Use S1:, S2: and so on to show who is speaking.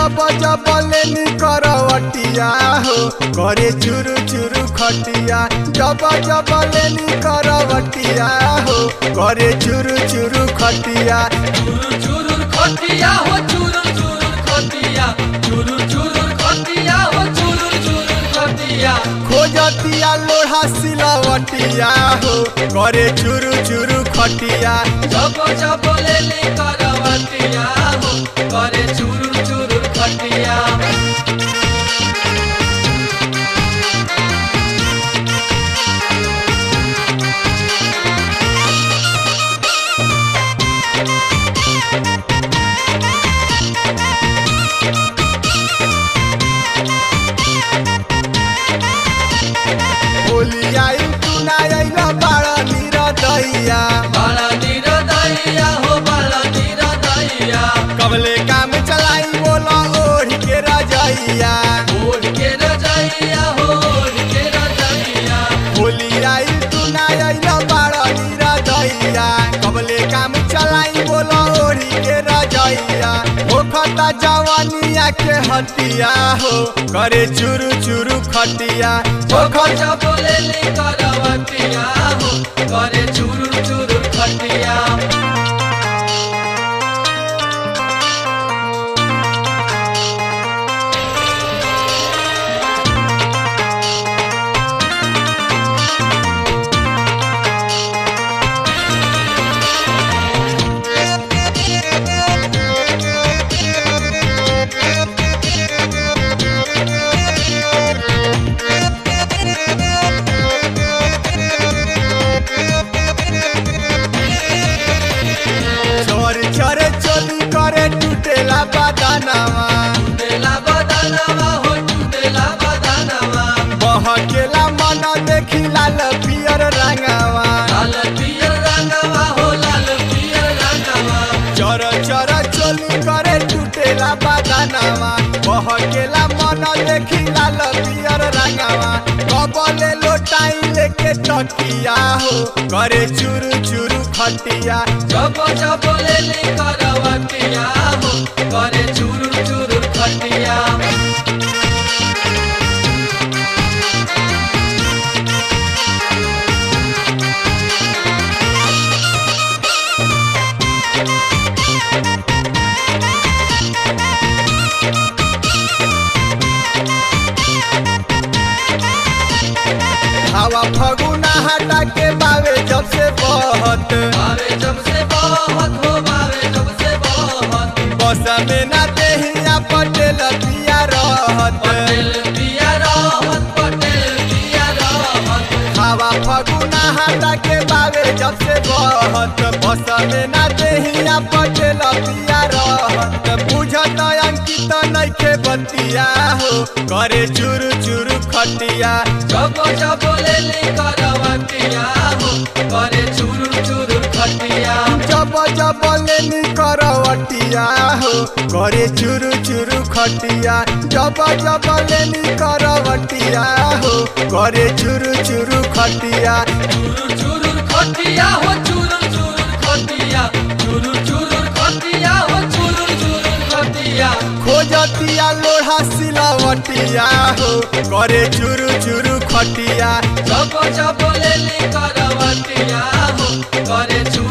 S1: जब जब लेनी करवटिया हो करे चुरु चुरु खटिया जब जब लेनी करवटिया हो करे चुरु चुरु खटिया
S2: चुरुर चुरुर खटिया हो चुरुर चुरुर खटिया चुरुर चुरुर खटिया हो चुरुर चुरुर खटिया
S1: खोजतिया लोढ़ा सिलावटिया हो करे चुरु चुरु खटिया
S2: जब जब लेली करवटिया हो करे चुरुर चुरुर खटिया
S1: होली आई तू ना आइला बाड़ा निरदैया
S2: बाला नीर दैया हो बाला नीर दैया
S1: कबले काम चलाई बोला ओढ़ के रजैया
S2: ओढ़ के रजैया हो ओढ़ के रजैया
S1: होली आई तू ना आइला बाड़ा निरदैया कबले काम चलाई बोला ओढ़ के रजैया ओ खता जवानिया के हटिया हो करे चुरु चुरु खटिया ओ
S2: जब
S1: खता
S2: जब लेली करवटिया हो करे चुरुर चुरुर खटिया
S1: चोर चोर चोली करे टूटेला बदानावा
S2: टूटेला बदानवा हो टूटेला बदानवा
S1: बहकेला मन देखी लाल पियर रंगावा
S2: लाल पियर रंगवा हो लाल पियर रंगवा
S1: चोर चोर चोली करे टूटेला बदानावा बहकेला मन देखी लाल पियर रंगावा कबले लोटाई लेके टकिया हो करे चुरु चुरु खटिया
S2: जब जब लेली करवटिया हो करे चुरुर चुरुर खटिया
S1: हवा फगुना हटा के बावे जब से बहत
S2: बावे जब से बहुत हो बावे जब से बहुत
S1: बस में ना देहिया पटेल पिया रहत
S2: पटेल पिया रहत पटेल पिया रहत
S1: हवा फगुना हटा के बावे जब से बहत बस में ना देहिया पटेल पिया रहत बुझत अंकित नइखे बतिया हो करे चुरु चुरु खटिया
S2: जब जब लेली करवटिया हो करे चुरुर चुरुर खटिया
S1: जब जब लेनी करवटिया हो करे चुरु चुरु खटिया जब जब लेनी करवटिया हो करे चुरु चुरु खटिया
S2: चुरुर चुरुर खटिया हो चुरुर चुरुर खटिया चुरुर चुरुर खटिया हो चुरुर चुरुर खटिया
S1: खोजतिया लोढ़ा सिलावटिया हो करे चुरु चुरु खटिया
S2: जब जब लेली करवटिया हो करे चुरुर